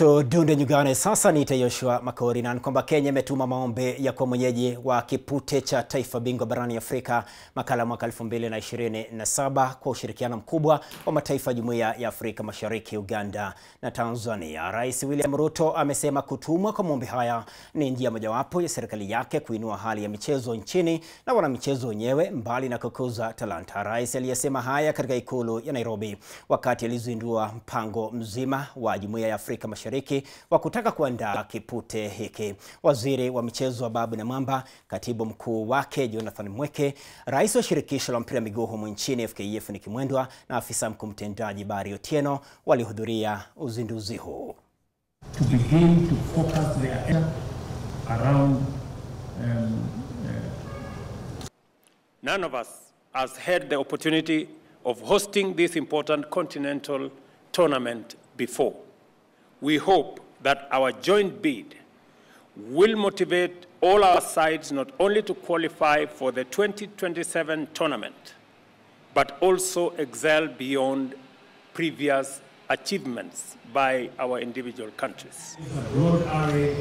Tudunde nyugane sasa. Niite Yoshua Makori na kwamba Kenya imetuma maombi ya kuwa mwenyeji wa kipute cha taifa bingwa barani Afrika makala mwaka 2027 kwa ushirikiano mkubwa wa mataifa ya Jumuiya ya Afrika Mashariki, Uganda na Tanzania. Rais William Ruto amesema kutumwa kwa maombi haya ni njia mojawapo ya serikali yake kuinua hali ya michezo nchini na wanamichezo wenyewe, mbali na kukuza talanta. Rais aliyesema haya katika ikulu ya Nairobi wakati alizindua mpango mzima wa Jumuiya ya Afrika Mashariki wa kutaka kuandaa kipute hiki. Waziri wa michezo Babu Namwamba, katibu mkuu wake Jonathan Mweke, rais wa shirikisho la mpira miguu humu nchini FKF Nick Mwendwa na afisa mkuu mtendaji Barry Otieno walihudhuria uzinduzi huu. to begin to focus their effort around um, None of us has had the opportunity of hosting this important continental tournament before. We hope that our joint bid will motivate all our sides not only to qualify for the 2027 tournament, but also excel beyond previous achievements by our individual countries. a broad array